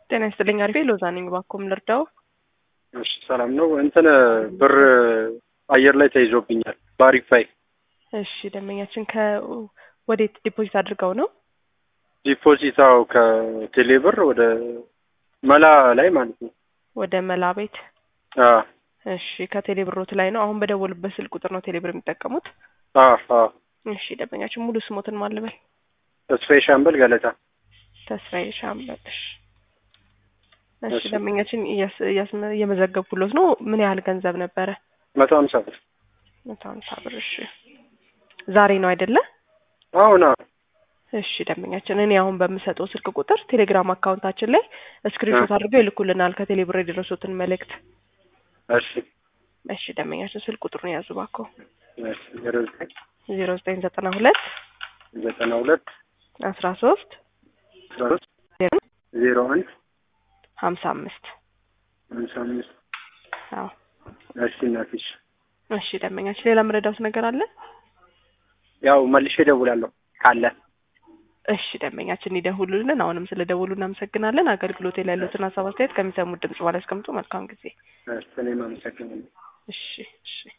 ጤና ይስጥልኝ። አሪፌ ሎዛ ነኝ። እባክዎ ምን ልርዳው? እሺ ሰላም ነው። እንትን ብር አየር ላይ ተይዞብኛል በአሪፋይ እሺ ደንበኛችን ከወዴት ዲፖዚት አድርገው ነው? ዲፖዚታው ከቴሌ ብር ወደ መላ ላይ ማለት ነው። ወደ መላ ቤት። አዎ እሺ ከቴሌ ብሮት ላይ ነው። አሁን በደወሉበት ስልክ ቁጥር ነው ቴሌ ብር የሚጠቀሙት? አዎ አዎ። እሺ ደንበኛችን ሙሉ ስሞትን ማን ልበል? ተስፋዬ ሻምበል ገለታ። ተስፋዬ ሻምበል። እሺ እሺ እሺ። ደንበኛችን እያስ- እያስመ- እየመዘገብኩሎት ነው። ምን ያህል ገንዘብ ነበረ? መቶ ሀምሳ ብር መቶ ሀምሳ ብር። እሺ ዛሬ ነው አይደለ? አሁን አዎ። እሺ ደንበኛችን እኔ አሁን በምሰጠው ስልክ ቁጥር ቴሌግራም አካውንታችን ላይ ስክሪንሾት አድርገው ይልኩልናል ከቴሌ ብር የደረሱትን መልእክት። እሺ እሺ ደንበኛችን ስልክ ቁጥሩን ያዙ እባክዎ። እሺ ዜሮ ዘጠኝ ዜሮ ዘጠኝ ዘጠና ሁለት ዘጠና ሁለት አስራ ሶስት አስራ ሶስት ዜሮ አንድ ሀምሳ አምስት ሃምሳ አምስት አዎ እሺ እናትሽ እሺ ደንበኛችን ሌላ መረዳት ነገር አለ? ያው መልሼ እደውላለሁ ካለ እሺ ደንበኛችን ይደውሉልን። አሁንም ስለ ደውሉ እናመሰግናለን። አገልግሎት ላይ ያሉትን ሀሳብ አስተያየት ከሚሰሙት ድምጽ በኋላ ያስቀምጡ። መልካም ጊዜ። እሺ እኔም አመሰግናለሁ። እሺ እሺ